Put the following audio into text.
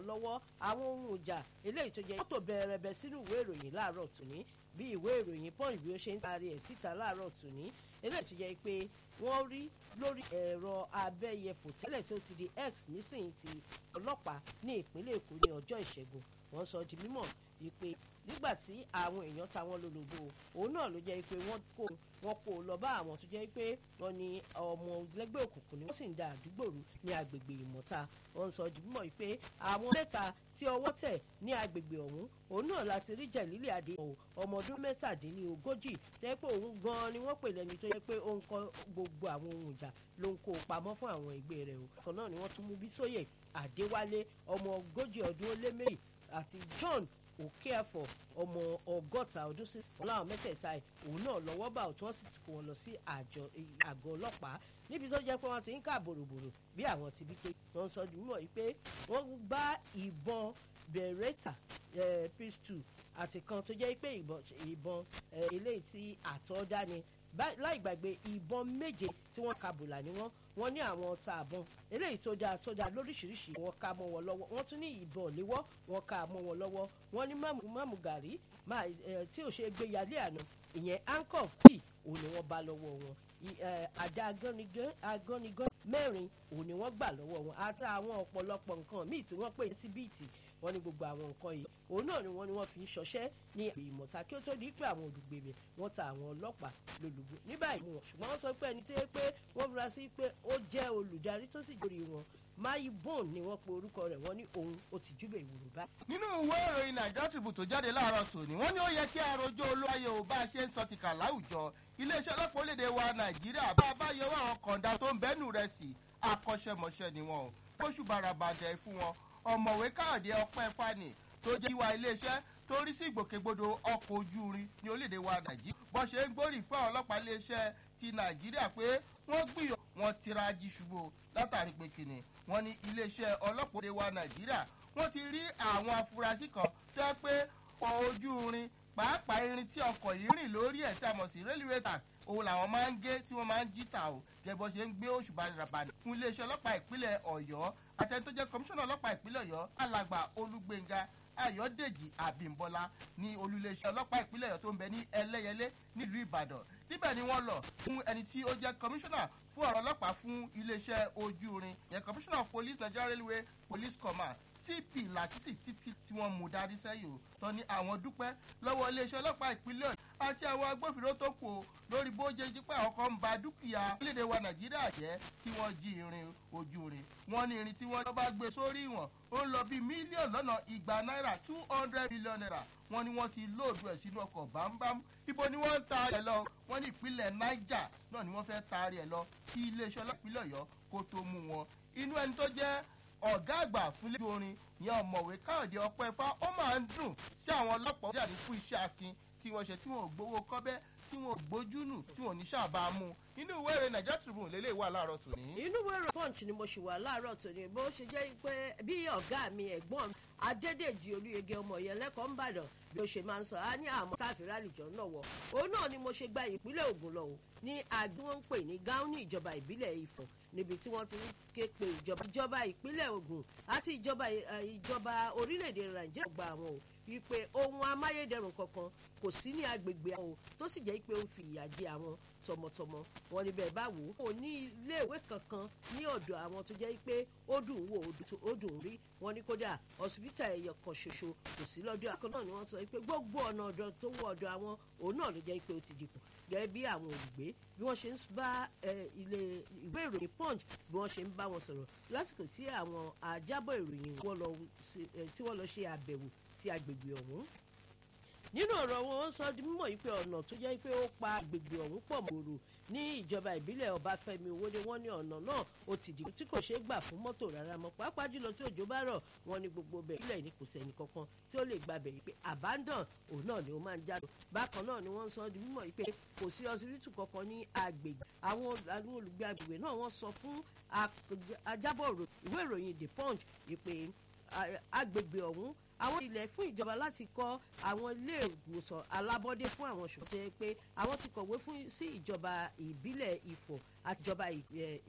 lọ́wọ́ àwọn ohun ìjà eléyìí tó jẹ́ mọ́tò bẹ̀rẹ̀bẹ̀ sínú ìwé ìròyìn láàárọ̀ tòní bí ìwé ìròyìn punch bí ó ṣe ń taari ẹ̀ síta láàárọ̀ tòní eléyìí tó jẹ́ pé wọ́n rí lórí ẹ̀rọ abẹ́yẹfò tẹ́lẹ̀ tó ti di x nísìnyí ti ọlọ́pàá ní ìpínlẹ̀ èkó ní ọjọ́ ìṣẹ́gun wọ́n sọ di mímọ̀ wípé nígbà tí àwọn èèyàn ta wọn lólobó òun náà ló jẹ́ pé wọ́n kó wọn kó lọ bá àwọn tó jẹ́ pé wọ́n ní ọmọ lẹ́gbẹ́ òkùnkùn ni wọ́n sì ń da àdúgbò rú ní agbègbè ìmọ̀ta wọ́n sọ di mímọ̀ wípé àwọn mẹ́ta tí ọwọ́ tẹ̀ ní agbègbè ọ̀hún òun náà láti rí jẹ̀lílẹ̀ adé ọmọ ọdún mẹ́tàdínlógójì jẹ́ pé òun gan-an ni wọ́n pè lẹ́ni tó yẹ pé ó ń kọ́ gbogbo àwọn ohun ìjà ló ń kó pamọ́ fún àwọn ẹgbẹ́ rẹ̀ o kan náà ni wọ́n tún mú Bísóyè Adéwálé ọmọ ogójì ọdún ó lé méjì àti John Okeafo ọmọ ọgọ́ta ọdún sí wọn láwọn mẹ́tẹ̀ẹ̀ta ẹ̀ òun náà lọ́wọ́ bá òtún wọ́n sì ti kó wọn lọ sí àgọ́ ọlọ́pàá níbi tó jẹ́ pé wọ́n ti ń kà bòròbòrò bí àwọn ti bí ké wọ́n sọ di mímọ̀ yìí pé wọ́n bá ìbọn Beretta pistol àti kan tó jẹ́ pé ìbọn eléyìí tí àtọ́dá ni láì gbàgbé ìbọn méje tí wọ́n ka bùlà ní wọ́n wọ́n ní àwọn ọta àbọn eléyìí tó dáa tó dáa lóríṣiríṣi wọ́n ká mọ́ wọn lọ́wọ́ wọ́n tún ní ìbọn léwọ́ wọ́n ká mọ́ wọn lọ́wọ́ wọ́n ní máàmù gàrí tí ò ṣe é gbé yálé àná ìyẹn handcuff kì òun ni wọ́n bá lọ́wọ́ wọn àdá agánigán mẹ́rin òun ni wọ́n gbà lọ́wọ́ wọn àti àwọn ọ̀pọ̀lọpọ̀ nǹkan míì tí wọ́n pè sí bíìtì wọ́n ní gbogbo àwọn nǹkan yìí òun náà ni wọ́n ní wọ́n fi ń ṣọṣẹ́ ní ìmọ̀ta kí ó tó di pé àwọn olùgbèbè wọ́n ta àwọn ọlọ́pàá lólùgbò ní báyìí mú wọn ṣùgbọ́n wọ́n sọ pé ẹni tó yẹ pé wọ́n fura sí pé ó jẹ́ olùdarí tó sì jórí wọn mayi bone ni wọ́n pe orúkọ rẹ̀ wọ́n ní òun ó ti júbẹ̀ ìwòrò bá. nínú ìwé ìròyìn Nigeria Tribune tó jáde láàárọ̀ tòní wọ́n ní ó yẹ kí arojó olóyè ò bá a ṣe ń sọ tìkà láwùjọ iléeṣẹ́ ọlọ́pàá orílẹ̀-èdè wa Nàìjíríà bá a bá yọwọ́ àwọn kọ̀ǹda tó ń bẹ́nu rẹ̀ sí akọ́ṣẹ́mọṣẹ́ ni wọn ò bóṣù barabàdẹ fún wọn ọ̀mọ̀wé káàdé ọpẹ́ fani tó jẹ́ ìwà iléeṣẹ́ tó rí sí ìgbòkègbodò ọkọ̀ ojú irin ní orílẹ̀-èdè wa nàìjíríà bó ṣe ń gbórí fún àwọn ọlọ́pàá iléeṣẹ́ ti nàìjíríà pé wọ́n gbìyànjú wọn tira jí ṣubú látàrí pé kìnnì wọ́n ní iléeṣẹ́ ọlọ́pàá orílẹ̀-èdè wa nàìjíríà wọ́n ti rí àwọn afurasí kan tó yẹ pé ojú irin pàápàá irin tí ọkọ̀ yìí rìn lórí ẹ̀ tí a mọ̀ sí railway track òun làwọn máa ń gé tí wọ́n máa ń jí tà ó gẹ́gẹ́ bó ṣe ń gbé òṣùbà ràbàdì fún iléeṣẹ́ ọlọ́pàá ìpínlẹ̀ ọ̀yọ́ àtẹni tó jẹ́ kọmíṣánná ọlọ́pàá ìpínlẹ̀ ọ̀yọ́ alàgbà olúgbénga ayọ̀dèjì àbímbọ́lá ní olúléeṣẹ́ ọlọ́pàá ìpínlẹ̀ ọ̀yọ́ tó ń bẹ ní ẹlẹ́yẹlé nílùú ìbàdàn níbẹ̀ ni wọ́n lọ fún ẹni tí ó jẹ́ kọmíṣánná fún ọ̀rọ̀ ọlọ́pàá fún iléeṣẹ́ ojú irin yẹn kọmíṣánná of police nigeria railway police command cp lásìsì títí tí wọ́n mú darí sẹ́yìn o tán ní àwọn dúpẹ́ lọ́wọ́ iléeṣẹ́ ọlọ́pàá ìpínlẹ̀ ọ̀yọ́ àti àwọn agbófinró tó kù o lórí bó ṣe jí pé àwọn kan ń ba dúkìá orílẹ̀-èdè wa nàìjíríà jẹ́ tí wọ́n jí irin ojú irin wọ́n ní irin tí wọ́n bá gbé sórí ìwọ̀n ó ń lọ bí mílíọ̀nù lọ́nà igba náírà two hundred million naira wọ́n ní wọ́n ti lóòdù ẹ̀ sínú ọkọ̀ bámbám ibo ni wọ́n ń ta ẹ̀ lọ wọ́n ní ìpínlẹ̀ niger náà ni wọ́n fẹ́ taari ẹ̀ lọ kí iléeṣẹ́ ọlọ́pìnlẹ̀ ọ̀yọ́ kó tó mú wọn inú ẹni tó jẹ́ ọ̀gá àgbà fúnlẹ̀ orin ìyẹn ọ̀mọ̀wé káyọ̀dé ọpẹ́ fá ó máa ń dùn sí àwọn ọlọ́pàá ó dàbí fún iṣẹ́ akin tí wọ́n ṣe tí wọ́n ò gbowó kọ́bẹ́ tí wọn ò gbójú nù tí wọn ò ní sábà mú inú ìwé ìròyìn Nigeria Tribune lélẹ̀ wà láàárọ̀ tòní. inú ìwé ìròyìn punch ni mo ṣì wà láàárọ̀ tòní bó ṣe jẹ́ pé bí ọ̀gá mi ẹ̀gbọ́n adédèjì olúyege ọmọ yẹn lẹ́kọ̀ọ́ ńbàdàn bí ó ṣe máa ń sọ á ní àmọ́ káfíńrì àlìjọ náà wọ̀ òun náà ni mo ṣe gba ìpínlẹ̀ Ògùn lọ o ní àgbẹ̀ wọn ń pè ní gáúnì ìjọba ìbílẹ̀ Ifọ̀ níbi tí wọ́n ti ń ké pe ìjọba ìjọba ìpínlẹ̀ Ògùn àti ìjọba ìjọba orílẹ̀-èdè Nàìjíríà gba àwọn o wípé ohun amáyédẹrùn kankan kò sí ní agbègbè àwọn o tó sì jẹ́ pé ó ń fi ìyà jẹ àwọn tọmọtọmọ wọn ní bẹ́ẹ̀ bá wò ó kò ní iléèwé kankan ní ọ̀dọ̀ àwọn tó jẹ́ pé ó dùn wò ó dùn rí wọn ní kódà ọsibítà ẹyọ kan ṣoṣo kò sí lọ́dọ̀ àkọ́ náà ni wọ́n sọ pé gbogbo ọ̀nà ọ̀dọ̀ tó wọ ọ̀dọ̀ àwọn òun náà ló jẹ́ pé ó ti dìbò gẹ́gẹ́ bí àwọn olùgbé bí wọ́n ṣe ń bá ilé ìwé ìròyìn punch bí wọ́n ṣe ń bá wọn sọ̀rọ̀ lásìkò tí àwọn àjábọ̀ ìròyìn tí wọ́n lọ ṣe àbẹ̀wò sí agbègbè ọ̀hún nínú ọ̀rọ̀ wọn wọ́n sọ di mímọ̀ yìí pé ọ̀nà tó jẹ́ pé ó pa agbègbè ọ̀hún pọ̀ mọ́rò ní ìjọba ìbílẹ̀ ọbáfẹ́mi owóde wọ́n ní ọ̀nà náà ó ti dìbò tí kò ṣeé gbà fún mọ́tò rárá mọ́ pàápàá jùlọ tí òjò bá rọ̀ wọ́n ní gbogbo bẹ̀ ilẹ̀ ní kò sẹ́ni kankan tí ó lè gba bẹ̀ yìí pé abandon òun náà ni ó máa ń jáde bákan náà ni wọ́n sọ di mímọ̀ yìí pé kò sí ọsibítù kankan ní agbègbè àwọn olùgbé agbègbè náà wọ́n sọ fún ajábọ̀ ìwé ìròyìn the punch yìí pé agbègbè ọ̀hún àwọn ilẹ̀ fún ìjọba láti kọ́ àwọn ilé ìwòsàn alábọ́dé fún àwọn ṣùgbọ́n tó yẹ pé àwọn ti kọ̀wé fún sí ìjọba ìbílẹ̀ Ifọ̀ àti ìjọba